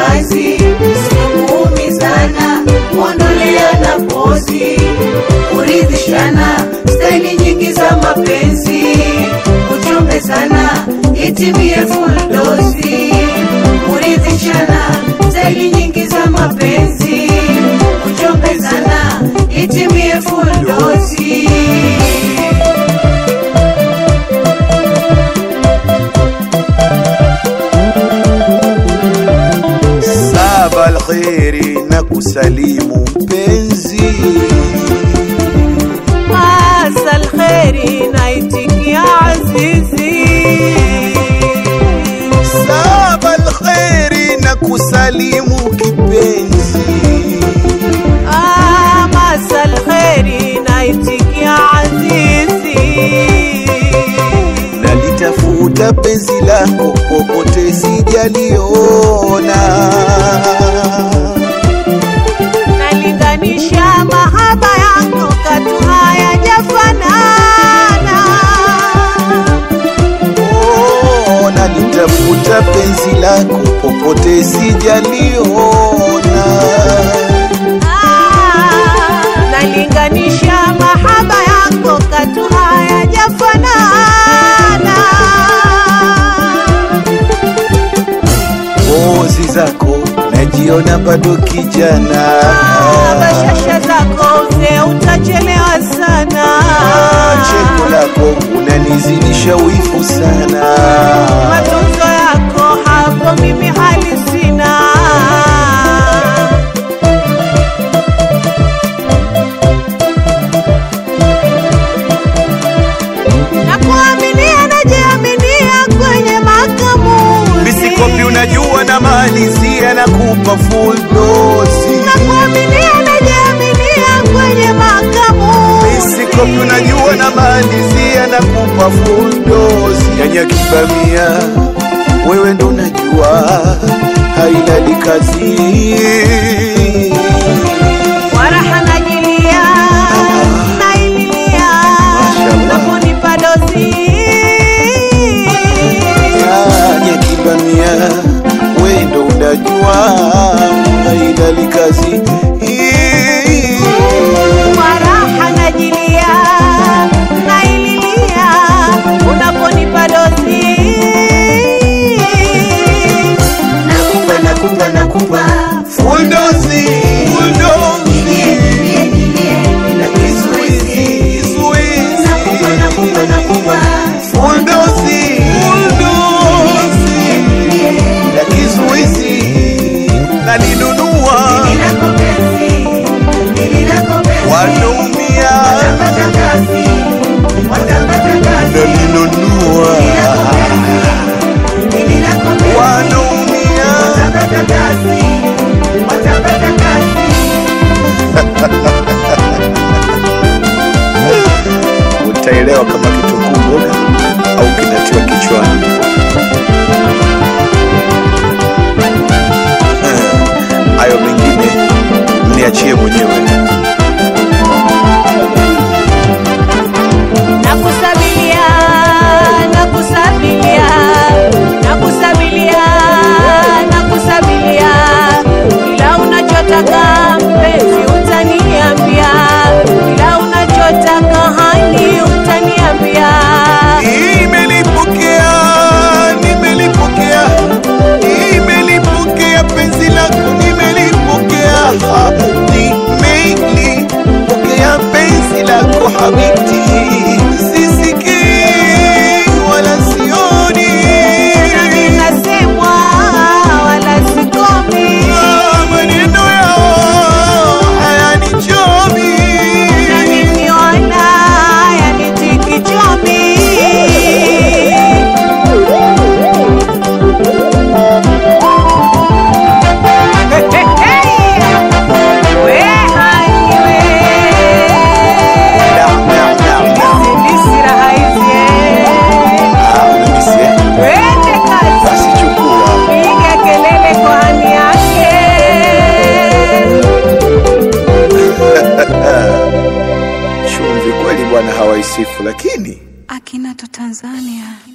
kazi, sio kuumizana, kuondoleana pozi, kuridhishana, staili nyingi za mapenzi, kuchombezana, itimie full dozi, kuridhishana, staili nyingi za mapenzi, kuchombezana, itimie full dozi. saba alkheri na kusalimu mpenzi asa alkheri naitikia azizi saba alkheri na kusalimu kipenzi amasa alkheri naitikia azizi nalitafuta penzi lako popote sijaliona nalinganisha mahaba yako katu hayajafanana Oh, nalitafuta penzi lako popote sijaliona Ah, nalinganisha mahaba yako katu hayajafanana pozi zako najiona bado kijana Ah, bashasha zako mzee utachelewa sana cheko lako unanizidisha wivu sana matunzo yako hapo mimi hali sina na kuaminia najiaminia kwenye makamuzi misikopi unajua na malizia na kupa full dosi na kuaminia najiaminia kwenye makamuzi misikopi unajua na malizia na kupa full dosi nyanya kibamia wewe ndo unajua hailali kazi waraha najilia naililia Mashallah. naponipa dozi nyanya kibamia wewe ndo unajua hailali kazi waraha najilia naililia unaponipa dozi Nakupa, nakupa, nakupa, full dosi full dosi nilie, nilie, nilie, bila kizuizi. Kizuizi. Nakupa, nakupa, nakupa, Full dosi, full dosi. nilie, La kizuizi nalinunua nililako penzi, nililako penzi. wanaumia Watapata kazi, watapata kazi. nalinunua Nililako penzi, nililako penzi. wanaumia Watapata kazi, watapata kazi. utaelewa kama kitunguu mboga au kinatiwa kichwani Eh, hayo mengine mniachie mwenyewe nakusabilia nakusabilia nakusabilia nakusabilia kila unachotaka mpenzi utaniambia kila unachotaka hani utaniambia Nimelipokea, nimelipokea, nimelipokea penzi lako, nimelipokea, nimelipokea penzi lako habibti, sisikii wala sioni nasemwa wala sikomi Ah, maneno yao hayanichomi. na nikiona yanitikichomi Naam, naam, naam, naam. Ah, unanisia? Basi chukua. Chumvi kweli bwana hawaisifu, lakini Akinato Tanzania.